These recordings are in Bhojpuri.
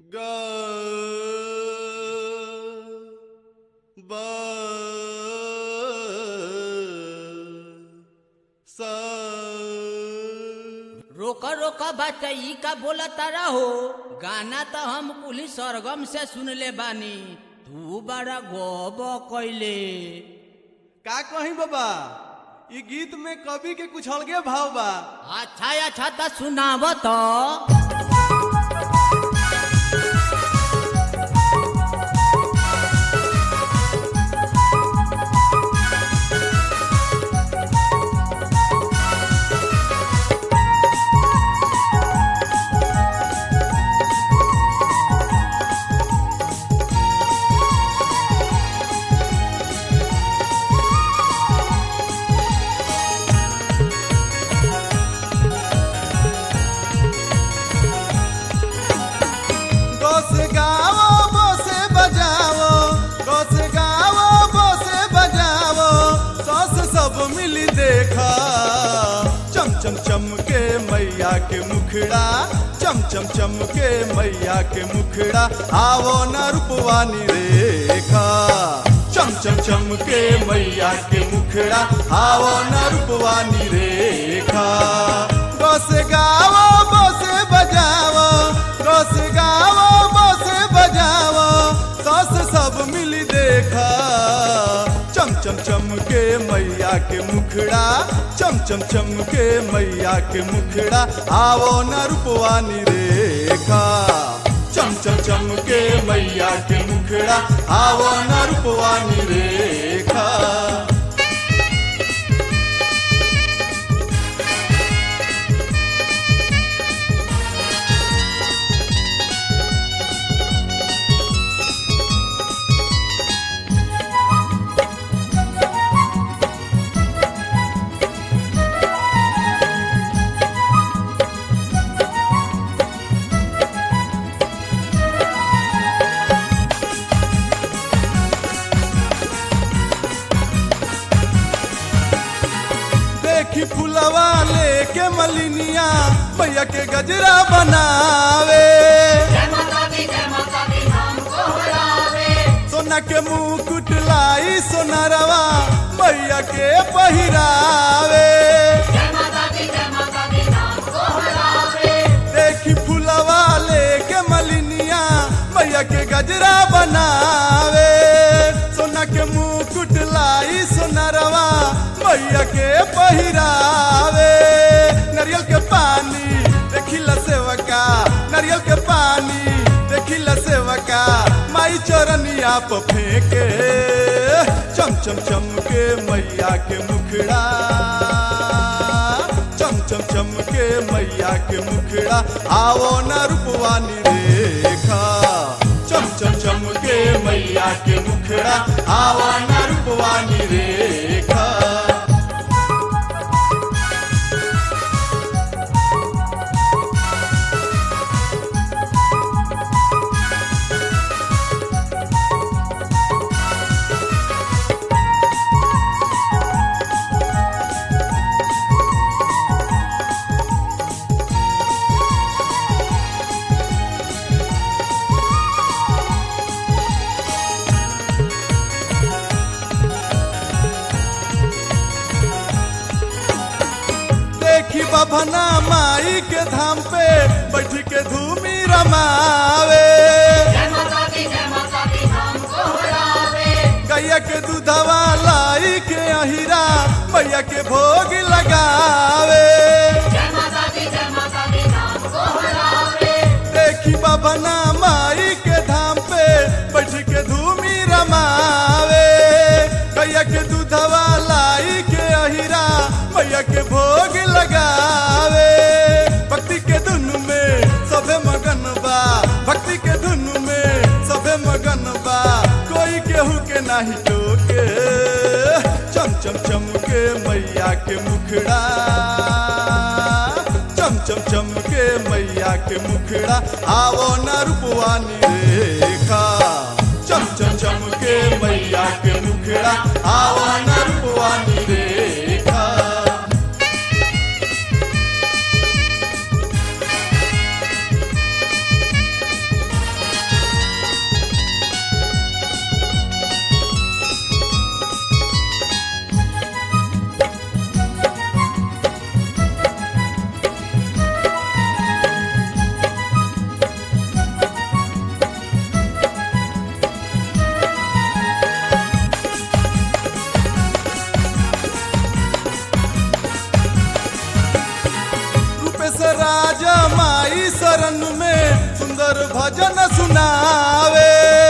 ग ब स रोका रोका बच्चा का बोला तारा हो गाना तो हम कुली सरगम से सुनले बानी तू बड़ा गोब कैले का कही बाबा ई गीत में कवि के कुछ अलगे भाव बा अच्छा अच्छा तो सुनाब तो गोस गावो बोसे बजावो गोस गावो बोसे बजावो सस सब मिली देखा चम चम चम के मैया के मुखड़ा चम चम चम के मैया के मुखड़ा आवो न रूपवानी रेखा चम चम चम के मैया के मुखड़ा आवो न रूपवानी रेखा गोस गावो बोसे बजावो गोस गावो बोसे बजावो सस सब मिली देखा चम चम चम के मैया के मुखड़ा चम चम चम के मैया के मुखड़ा आवो न रूपवानी रेखा चम चम चम के मैया के मुखड़ा आवो न रूपवानी रेखा देखी फुलवा लेके मलिनिया भैया के गजरा बनावे सोना के मुकुट लाई सोनरवा भैया के पहिरावे देखी फुलवा लेके मलिनिया भैया के गजरा बनावे सोना के मुकुट लाई सोनरवा भैया के पहिरावे नारियल के पानी देखिला सेवका नारियल के पानी देखिला सेवका माई चरनिया प फेंके चम चम चम के मैया के मुखड़ा चम चम चम के मैया के मुखड़ा आवो न रूपवानी रेखा चम चम चम के मैया के मुखड़ा आवो न रूपवानी रेखा देखी बभना माई के धाम पे बैठ के धूमी रमावे गैया के दूधवा लाई के अहिरा मैया के भोग लगावे देखी बभना माई के धाम पे बैठ के धूमी रमावे गैया के दूधवा लाई के अहिरा मैया के भोग लगावे भक्ति के धुन में सबे मगन बा भक्ति के धुन में सबे मगन बा कोई केहू के नाही टोके चम चम चम के मैया के मुखड़ा चम चम चम के मैया के मुखड़ा आवो न रूपवानी रेखा चम चम चम के मैया के मुखड़ा आवो न रूपवानी रेखा भजन सुनावे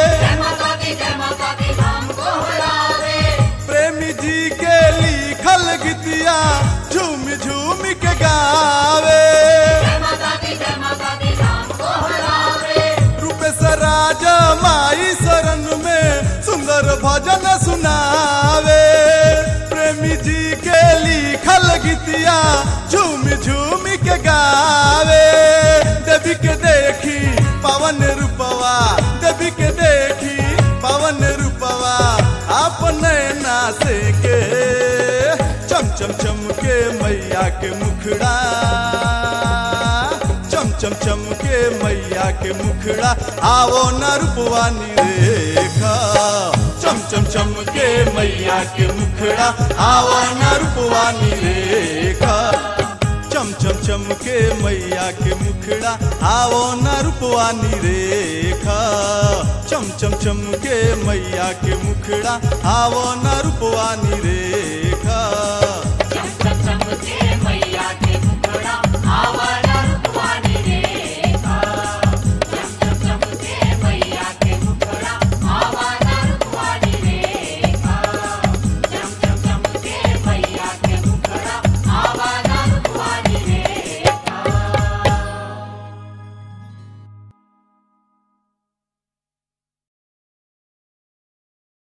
प्रेमी जी के लिखल गीतिया झूम झूम के गावे रूपेश राजा माई शरण में सुंदर भजन सुनावे प्रेमी जी के लिखल गीतिया झूम झूम के गावे देवी के देखी पवन रूपवा देवी के देखी पवन रूपवा अपने नासे के चम चम चम के मैया के मुखड़ा चम चम चम के मैया के मुखड़ा आवो न रूपवानी रेखा चम चम चम के मैया के मुखड़ा आवो न रूपवानी रेखा चम चम चम के मैया के मुखड़ा आवो न रूपवानी रेखा चम चम चम के मैया के मुखड़ा आवो न रूपवानी रेखा